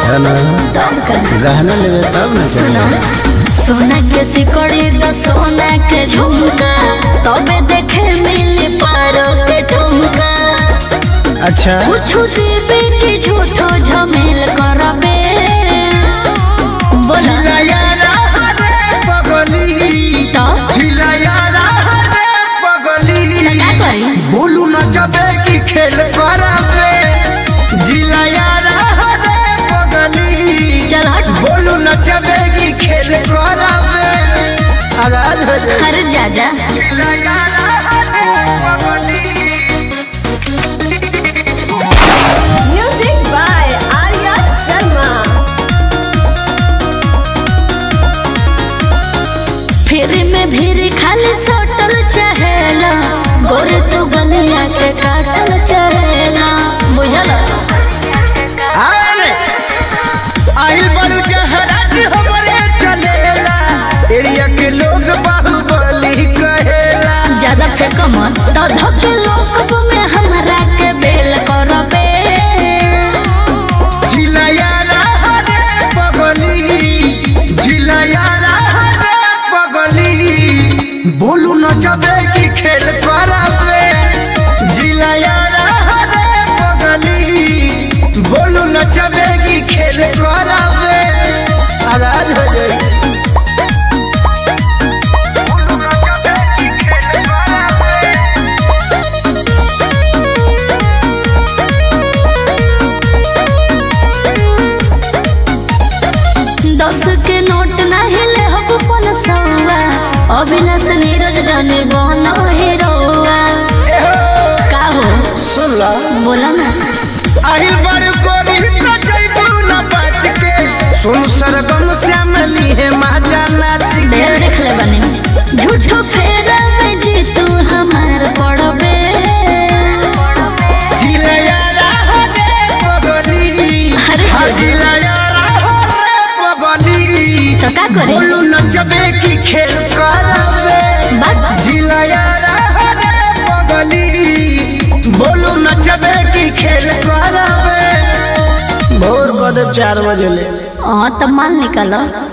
है ना तब का गहना लेवे तब ना सुनो चली सोना के सिकड़ी द सोना के झुमका तबे देखे मिली पारो के ठुमका अच्छा कुछ देवे के झूठो झमेल करबे बोला झिलयारा रे पगली तो झिलयारा रे पगली क्या करी बोलू नचबे की खेल करबे झिलयारा रे पगली चल हट बोलू नचबे की खेल करबे आगाज हो जाए हर जा जा झिलयारा रे पगली Music by Arya Sharma. फिर में भीड़ खाली सटल चहेला गोर तो गलिया के काटल चहेला बुझल अरे आइल बड़ू जहराज हमरे चलेला एरिया के लोग बाहुबली कहेला ज्यादा फेंक मत तो धके लोक में हमरा के बेल करबे झिलयारा रे पगली झिलयारा रे पगली बोलू नचबे की खेल करबे झिलयारा रे पगली बोलू नचबे की खेल करबे आगाज हो जाए दस के नोट नहीं ले हब पन सौआ अविनाश नीरज जाने बनो हीरोआ का हो सुन ला बोला ना आहिल बड़ गोरी न जइबू न बच के सुन सरगम श्यामली है माजा नाच के ढेर देख ले बने झूठो फेरा में जी तू हमार पड़बे झिलयारा रे पगली अरे हाँ, जोजी। झिलयारा रे पगली तो का करे बोलू नचबे की खेल करबे बात झिलयारा रे पगली बोलू नचबे की खेल करबे भोर कदम चार बजे ले हाँ तो माल निकालो